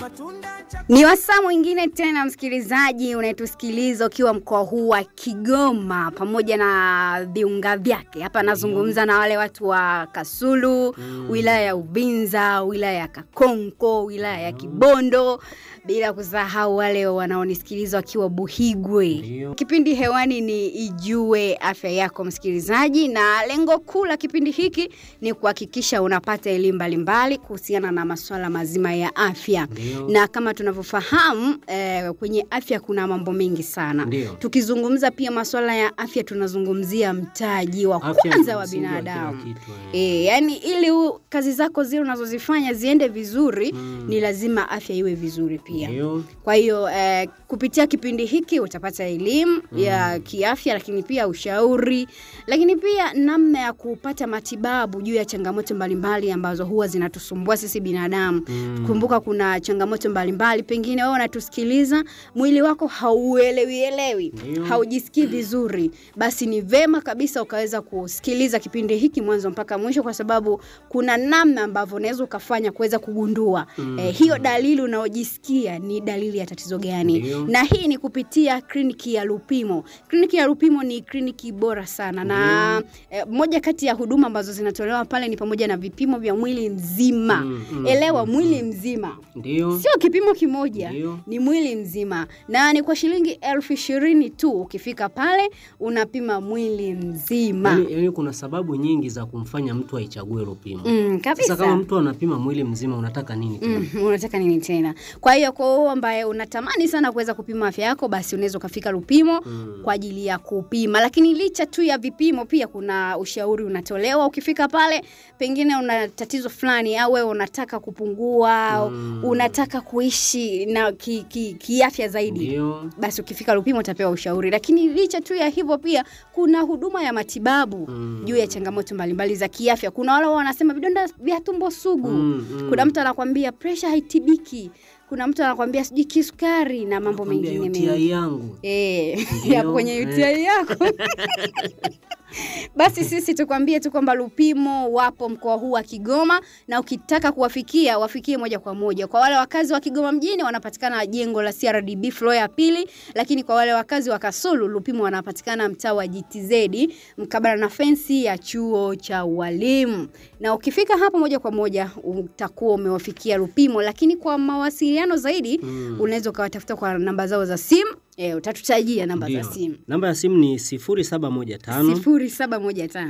Ni wasaa mwingine tena, msikilizaji unayetusikiliza ukiwa mkoa huu wa Kigoma pamoja na viunga vyake. Hapa nazungumza na wale watu wa Kasulu, wilaya ya Ubinza, wilaya ya Kakonko, wilaya ya Kibondo, bila kusahau wale wanaonisikiliza wakiwa Buhigwe. Ndio. Kipindi hewani ni Ijue Afya Yako, msikilizaji, na lengo kuu la kipindi hiki ni kuhakikisha unapata elimu mbalimbali kuhusiana na masuala mazima ya afya Ndio. na kama tunavyofahamu eh, kwenye afya kuna mambo mengi sana. Ndio. Tukizungumza pia masuala ya afya, tunazungumzia mtaji wa Afya ni kwanza wa msingi wa kila binadamu. kitu, eh. E, yani ili u, kazi zako zile unazozifanya ziende vizuri Mm. ni lazima afya iwe vizuri pia. Ndio. Kwa hiyo eh, kupitia kipindi hiki utapata elimu ya kiafya, lakini pia ushauri, lakini pia namna ya kupata matibabu juu ya changamoto mbalimbali ambazo huwa zinatusumbua sisi binadamu. Mm. Kumbuka kuna changamoto mbalimbali, pengine wewe unatusikiliza, mwili wako hauelewi elewi, Ndio. haujisikii vizuri, basi ni vema kabisa ukaweza kusikiliza kipindi hiki mwanzo mpaka mwisho, kwa sababu kuna namna ambavyo unaweza ukafanya kuweza kugundua Mm. eh, hiyo dalili unaojisikia ni dalili ya tatizo gani, Ndio. na hii ni kupitia kliniki ya Lupimo. Kliniki ya Lupimo ni kliniki bora sana na eh, moja kati ya huduma ambazo zinatolewa pale ni pamoja na vipimo vya mwili mzima. Mm, mm, Elewa, mm, mwili mzima Ndio. sio kipimo kimoja Ndio. ni mwili mzima na ni kwa shilingi elfu ishirini tu ukifika pale unapima mwili mzima Yaani, yaani kuna sababu nyingi za kumfanya mtu aichague Lupimo. mm, Sasa kabisa kama mtu anapima mwili mzima unataka nini tena? Mm, unataka nini tena? Kwa hiyo kwa wewe ambaye unatamani sana kuweza kupima afya yako, basi unaweza ukafika Lupimo Mm. kwa ajili ya kupima. Lakini licha tu ya vipimo, pia kuna ushauri unatolewa. Ukifika pale, pengine una tatizo fulani, au wewe unataka kupungua, au Mm. unataka kuishi na kiafya ki, kiafya zaidi Ndio. basi ukifika Lupimo utapewa ushauri. Lakini licha tu ya hivyo, pia kuna huduma ya matibabu Mm. juu ya changamoto mbalimbali za kiafya. Kuna wale wanasema vidonda vya tumbo sugu Mm, mm. kuna mtu anakwambia presha haitibiki, kuna mtu anakwambia sijui kisukari na mambo Nakwambia mengine UTI mengi yangu. Eh, Ndio, ya kwenye eh. UTI yako basi sisi tukwambie tu kwamba Lupimo wapo mkoa huu wa Kigoma, na ukitaka kuwafikia wafikie moja kwa moja. Kwa wale wakazi wa Kigoma mjini wanapatikana jengo la CRDB floor ya pili, lakini kwa wale wakazi wa Kasulu Lupimo wanapatikana mtaa wa GTZ mkabala na fensi ya chuo cha walimu, na ukifika hapo moja kwa moja utakuwa umewafikia Lupimo. Lakini kwa mawasiliano zaidi Mm. unaweza ukawatafuta kwa namba zao za simu. E, utatutajia namba za Ndio. simu Namba ya simu ni 0715 sifuri saba moja tano